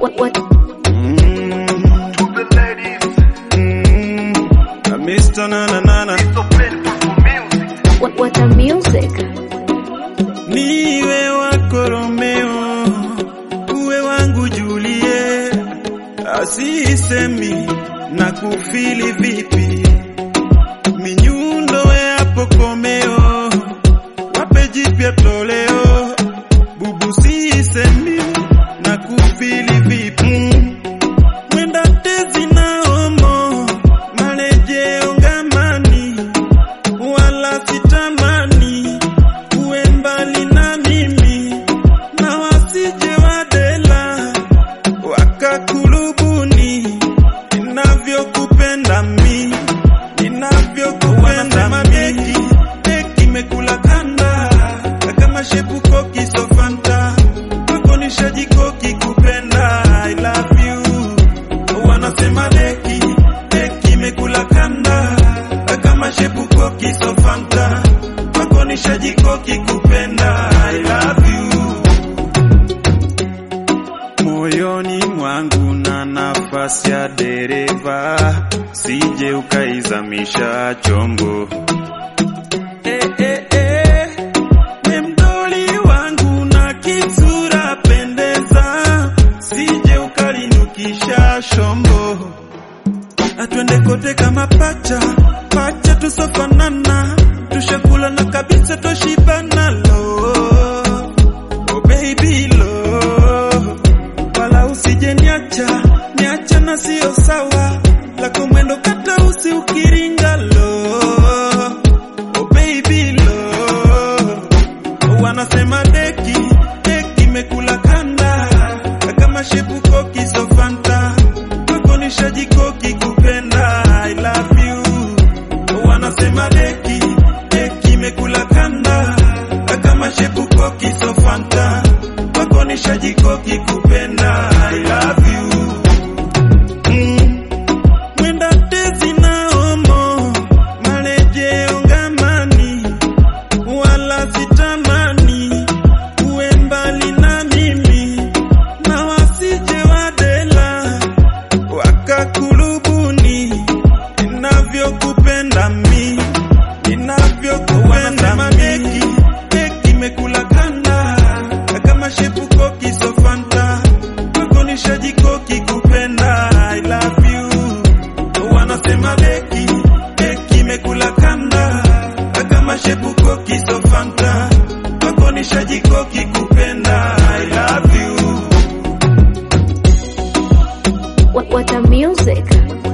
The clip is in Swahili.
What what Mm, To the ladies, mm, I Mr. Na na na na. so painful for music. what what a music. Niwe wako Romeo, uwe wangu Julie, asisemi na kufili vipi, minyundo yapo komeo, wape jipya toleo, bubu sisemi na kufili vipi, mwenda tezi na omo, marejeo ngamani, wala sitamani uwe mbali na mimi na wasije wadela wakakulubuni ninavyokupenda mi ninavyokupenda mabeki beki mekula kanda kama shepuko kisofanta kwako nishajikoki kupenda I love you wanasema deki deki mekula kanda kama shepuko kisofanta kwako nishajikoki kupenda I love you moyoni mwangu na nafasi ya dereva, sije ukaizamisha chombo. Eh, eh, eh, we mdoli wangu na kisura pendeza, sije ukalinukisha shombo. Atwende kote kama pacha pacha, tusofanana, tushakula na kabisa toshibana lo oh baby lo wala usije niacha niacha na sio sawa lako mwendo kata usi ukiringa lo oh baby lo wanasema deki deki mekula kanda kama shepuko kisofanta kwako nishajikoki kupenda I love you wanasema deki deki mekula kanda kama shepuko kisofanta kwako nishajikoki kupenda I love you mm. mwenda tezi na omo marejeo ngamani wala sitamani uwe mbali na mimi na wasije wadela wakakulubuni ninavyokupenda mi ninavyokupenda mabeki beki mekula kanda kama shepuko kisofanta kwako nishajikoki kupenda I love you wanasema beki beki mekula kanda kama shepuko kisofanta kwako nishajikoki kupenda I love you What what a music.